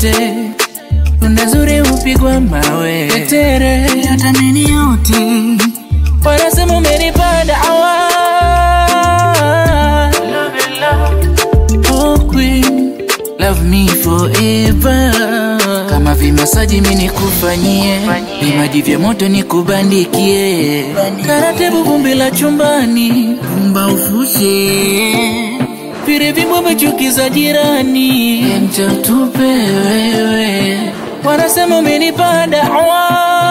yote tunda zuri hupigwa mawe tetere Natamani yote wanasema umenipanda awa oh queen love me forever kama vimasaji mi nikufanyie vimaji vya moto nikubandikie taratibu vumbi la chumbani Umba ufushe vile vimbwembe chuki za jirani mchatupe wewe wanasema umenipanda awa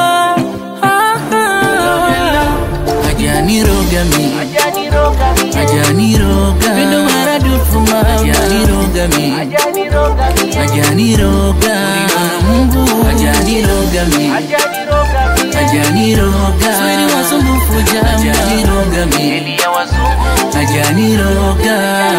ajaniroga mi ajaniroga pendo maradufu mawa ajaniroga mi ajaniroga Mungu ajaniroga mi ajaniroga swali wasumbufu jama ajaniroga mi ajaniroga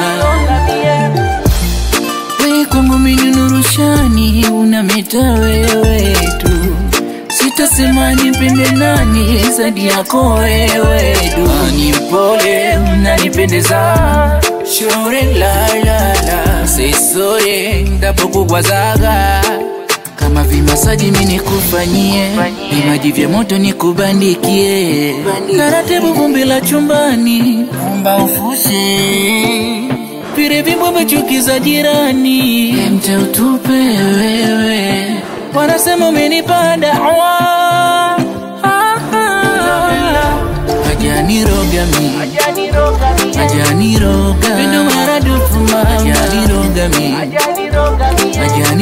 we kwangu mini nurushani unameta wewe tu sitasema nipende nani zaidi yako wewe tu ni mpole unanipendeza shore la la la sisore ndapokugwazaga kama vimasaji mi nikufanyie vimaji vya moto nikubandikie taratibu vumbi la chumbani Umba ufushe vile vimbwembe chuki za jirani mte utupe wewe wanasema umenipanda awa ajaniroga mi ajaniroga pendo maradufu ma ajaniroga mi ajaniroga